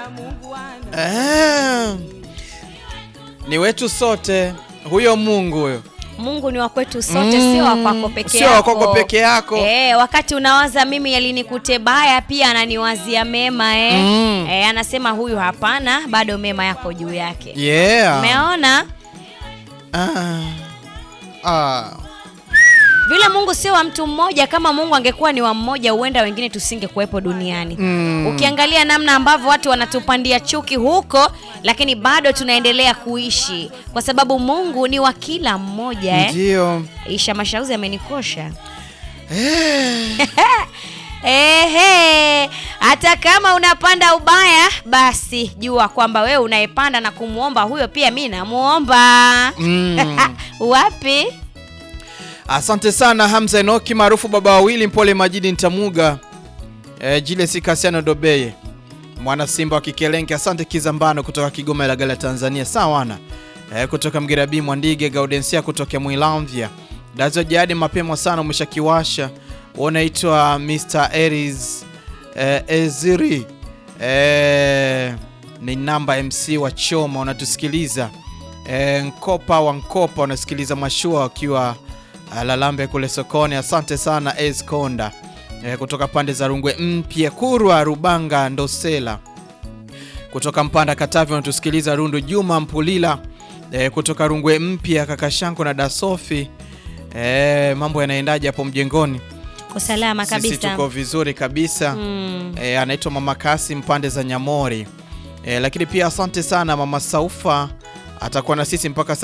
Eh, ni wetu sote huyo Mungu huyo. Mungu ni wa kwetu sote, Mm, sio wa kwako peke sio yako. wa kwako peke yako. Eh, wakati unawaza mimi yalinikute baya, pia ananiwazia mema eh. Mm. Eh, anasema huyu hapana, bado mema yako juu yake. Yeah. Umeona Ah. Ah. vile Mungu sio wa mtu mmoja. Kama Mungu angekuwa ni wa mmoja, huenda wengine tusingekuwepo duniani. Mm. Ukiangalia namna ambavyo watu wanatupandia chuki huko, lakini bado tunaendelea kuishi kwa sababu Mungu ni wa kila mmoja eh. Ndio. Isha Mashauzi amenikosha. Eh. Ehe, hata kama unapanda ubaya, basi jua kwamba wewe unayepanda na kumwomba huyo pia mi namuomba. Mm. Wapi? Asante sana Hamza Enoki maarufu baba wawili Mpole Majidi Ntamuga e, Jile Sikasiano Dobeye mwana Simba wa Kikelenge. Asante Kizambano kutoka Kigoma Ilagala Tanzania. Sawana e, kutoka Mgerabi Mwandige Gaudensia kutoka Mwilamvya Dazo Jadi mapema sana umeshakiwasha. Unaitwa Mr Aries e, Eziri e, ni namba MC wa Choma unatusikiliza e, Nkopa wa Nkopa unasikiliza mashua wakiwa Lalambe kule sokoni. Asante sana Es Konda e, kutoka pande za Rungwe Mpya, Kurwa Rubanga Ndosela kutoka Mpanda Katavi wanatusikiliza Rundu. Juma Mpulila e, kutoka Rungwe Mpya, kaka Shanko na Dasofi e, mambo yanaendaje hapo mjengoni? Usalama Sisi kabisa. tuko vizuri kabisa Mm. e, anaitwa Mama Kasi mpande za Nyamori e, lakini pia asante sana Mama Saufa atakuwa na sisi mpaka